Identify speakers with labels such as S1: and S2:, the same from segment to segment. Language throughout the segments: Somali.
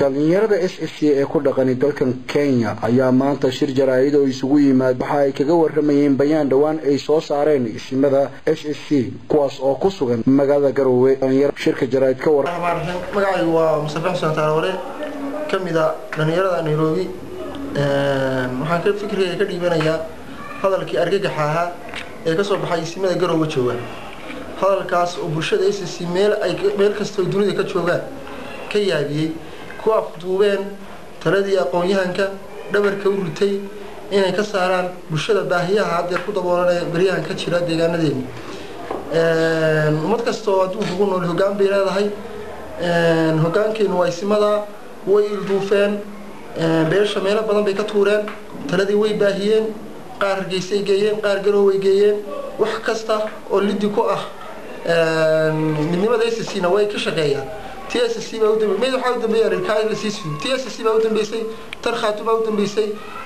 S1: dhalinyarada s s c ee ku dhaqani dalkan kenya ayaa maanta shir jaraa'id oo isugu yimaad waxa ay kaga waramayeen bayaan dhowaan ay soo saareen isimada s s c kuwaas oo ku sugan magaalada garowe shirka jaraa'id ka war
S2: magacaygu waa mustafa xuseen taarore ka mid a dhalinyarada nairobi waxaan ka fikriga ka dhiibanayaa hadalkii argagaxa ahaa ee kasoo baxay isimada garowe jooga hadalkaas oo bulshada s s c meel ay meel kastoo dunida ka joogaan ka yaabiyey ku afduubeen taladii aqoon-yahanka dhabarka u ritay inay ka saaraan bulshada baahiyaha haddeer ku daboolan ee baryahan ka jira deegaanadeeni ummad kasta oo adduunka ku nool hoggaan bay leedahay hoggaankeenu waa isimadaa way ilduufeen beesha meelo badan bay ka tuureen taladii way baahiyeen qaar hargeysay geeyeen qaar garooway geeyeen wax kasta oo lidi ku ah midnimada s c na way ka shaqeeyaan t s c baa udambe mid waxaa u dambeeya rkaalasisfi t s c baa u dambeysay tarkhaatu baa u dambeysay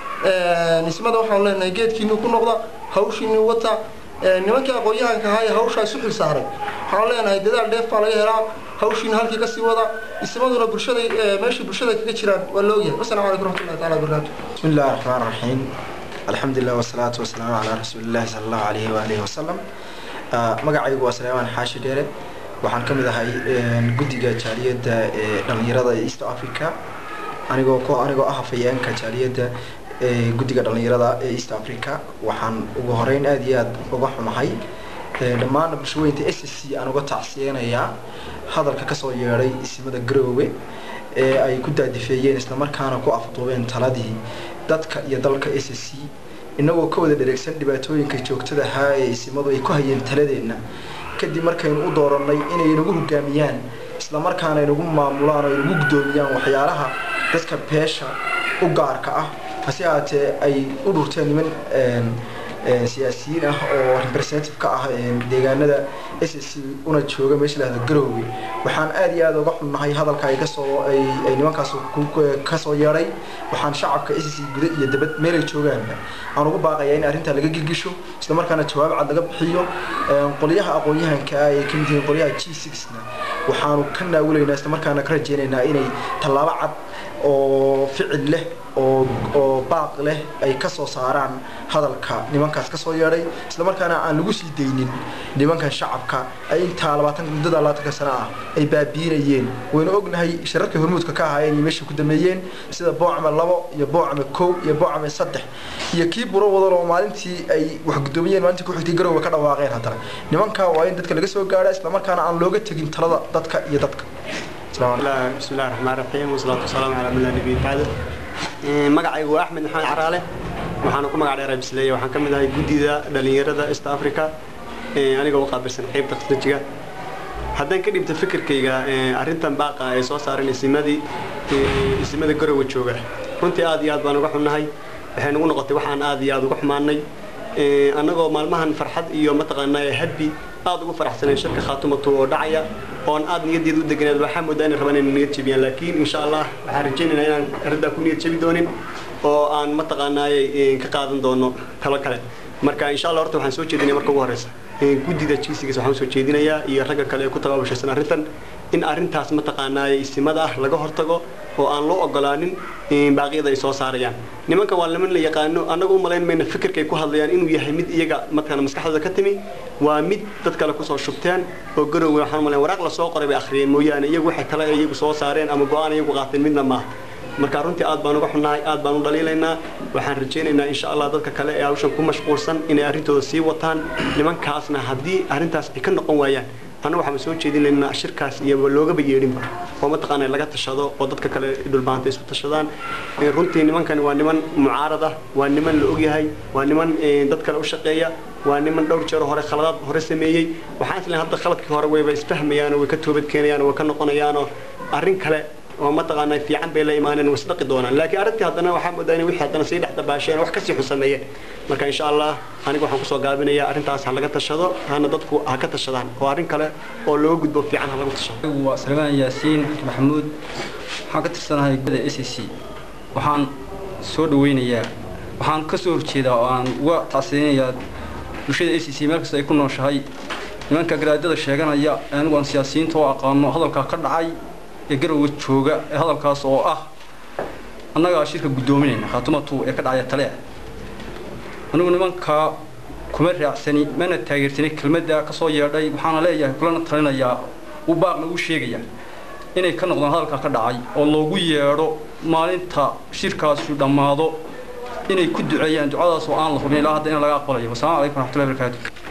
S2: ismada waxaan leenahay geedkiinu ku noqda hawshiinu wata nimankii aqoon-yahanka ahaa ee hawshaa isu xil saaray waxaan leenahay dadaal dheef baa laga helaa hawshiina halkii kasii wada ismaduna bulshada meeshay bulshada kaga jiraan waa la ogyahay wasalaamu calaykum raxmatullahi taala wabarakaatu
S3: bismi illahi raxmaan raxiim alxamdu lilah wasalaatu wasalaamu calaa rasuulillahi sala allahu alayhi waalihi wasalam magacaygu waa saleymaan xaashi dheere waxaan ka mid ahay guddiga jaaliyadda ee dhallinyarada east africa anigoo ko anigoo ah hafayeenka jaaliyadda ee guddiga dhallinyarada ee east africa waxaan ugu horeyn aada iyo aada uga xumahay dhammaan bulshaweynta s s c aan uga tacsiyeynayaa hadalka kasoo yeedhay isimada garoowe ee ay ku daadifeeyeen islamarkaana ku afduubeen taladii dadka iyo dalka s s c inagoo ka wada dhareegsan dhibaatooyinka joogtada ahaa ee isimadu ay ku hayeen taladeenna kadib markaynu u dooranay inay inagu hogaamiyaan islamarkaana inagu maamulaan oo inagu guddoomiyaan waxyaalaha dadka beesha u gaarka ah hase ahaatee ay u dhurteen niman siyaasiyiin ah oo representative ka ah deegaanada s s c una jooga meesha lahada garoowe waxaan aada iyo aada uga xunnahay hadalka ay kasoo ay nimankaas kasoo yeedhay waxaan shacabka s c guda iyo dabad meelay joogaanba aan ugu baaqayaa in arrintaa laga gilgisho islamarkaana jawaab cad laga bixiyo qolyaha aqoon-yahanka ah ay ka mid yihiin qolyaha g sixna waxaanu ka naawulaynaa islamarkaana ka rajeynaynaa inay tallaabo cad oo ficil leh oo oo baaq leh ay kasoo saaraan hadalka nimankaas kasoo yeedhay islamarkaana aan lagu sii daynin nimankan shacabka ay intaa labaatan muddada labaatanka sano ah ay baabiinayeen waynu ognahay shararkii hormuudka ka ahaayeen iyo meesha ku dameeyeen sida boocame labo iyo boocame kow iyo boocame saddex iyo kii buro wadal oo maalintii ay wax guddoomiyeen maalintii kuxigtay garowga ka dhawaaqeen haddana nimanka waa in dadka laga soo gaadha islamarkaana aan looga tegin talada dadka iyo dadka
S4: bismi illahi raxmaan raxiim wasalaatu wasalaamu calaa mila nabiy bacda magacaygu waa axmed maxamed caraale waxaana ku magac dheeraa bisleeye waxaan ka mid ahay guddida dhallinyarada east africa anigoo u qaabilsan qaybta khasnajiga haddaan ka dhibta fikirkayga arrintan baaqa ay soo saareen isimadii isimada garowe jooga runtii aad iyo aad baan uga xunnahay waxay nagu noqotay waxaan aad iyo aad uga xumaanay annagoo maalmahan farxad iyo mataqaanaa hadbi aad ugu faraxsaneen shirka khaatumatu oo dhacaya oon aad niyadeeda u deganeed waxaa moodaa inay rabaan inay niyad jebiyaan laakiin insha allah waxaan rajaynaynaa inaan arrintaa ku niyad jebi doonin oo aan mataqaanaayay ka qaadan doono talo kale marka insha allah horta waxaan soo jeedinaya marka ugu horeysa guddida jiisigiisa waxaan soo jeedinayaa iyo ragga kale ee ku tabaabashaysan arrintan in arrintaas mataqaanaayay isimada ah laga hortago oo aan loo ogolaanin baaqyada ay soo saarayaan nimankan waa niman la yaqaano annaga u malayn mayna fikirkay ku hadlayaan inuu yahay mid iyaga mataqaana maskaxdooda ka timi waa mid dad kale kusoo shubteen oo garowga waxaan malayn waraaq la soo qoray bay akhriyeen mooyaane iyagu waxay kale iyagu soo saareen ama go-aan iyagu qaateen midna maaha marka runtii aad baan uga xunnahay aad baan u dhaliilaynaa waxaan rajaynaynaa insha allah dadka kale ee hawshan ku mashquulsan inay arrintooda sii wataan nimankaasna haddii arrintaas ay ka noqon waayaan annaga waxaan soo jeedinaynaa shirkaas iyo loogaba yeedhinba oo mataqaana laga tashado oo dadka kale dhulbaanta isku tashadaan runtii nimankani waa niman mucaarada waa niman la ogyahay waa niman dad kale u shaqeeya waa niman dhowr jeer hore khaladaad hore sameeyey waxaan isleeyahay hadda khaladkii hore wayba isfahmayaan oo way ka toobad keenayaan oo way ka noqonayaanoo arrin kale oo mataqaanaa fiican bay la imaaneen way isdhaqi doonaan laakiin arrintii haddana waxaa moodaa inay wixii haddana sii dhex dabaasheen wax kasii xun sameeyeen marka insha allah aniga waxaan kusoo gaabinayaa arrintaas ha laga tashado hana dadku ha ka tashadaan oo arrin kale oo looga gudbo fiican ha lagu tashado
S5: waa salmaan yaasiin maxamuud waxaan ka tirsanahay gudda s c waxaan soo dhaweynayaa waxaan ka soo horjeedaa oo aan uga tacsiyeynayaa bulshada s c meel kasta ay ku nooshahay nimanka garaadada sheeganaya anigu aan siyaasiyiinta oo aqaano hadalkaa ka dhacay ee garowe jooga ee hadalkaas oo ah annagaa shirka guddoominayna khaatumatu ee ka dhacaya tale ah anigu nimankaa kuma raacsani mana taageersani kelmadda ka soo yeedhay waxaana leeyahay kulana talinayaa u baaqna u sheegaya inay ka noqdaan hadalkaa ka dhacay oo loogu yeedho maalinta shirkaasu dhammaado inay ku duceeyaan ducadaas oo aan la hubin ilaa hadda in laga aqbalayo wasalaamu calaykum waraxmatullahi barakaatu